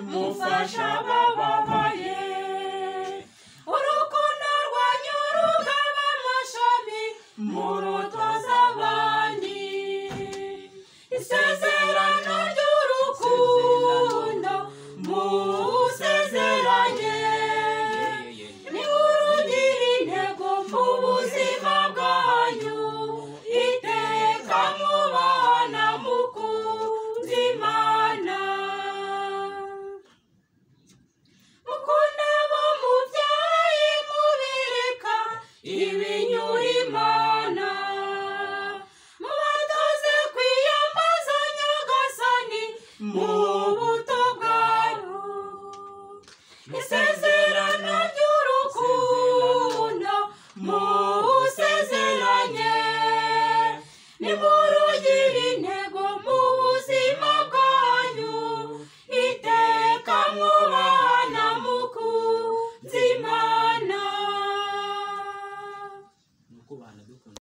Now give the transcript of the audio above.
gufasha abababaye urukundo rwanyu rugaba amashami murutoza abandi isezerano ry'urukundo musezeranye nimurugira intego mu buzima bwanyu iteka mubana mukunze imana mukunde abo mubyeyi mubereka ibinyura imana mubatoze kwiyambaza nyagasani mu buto bwabo isezerano ry'urukundo musezeranye nimurugira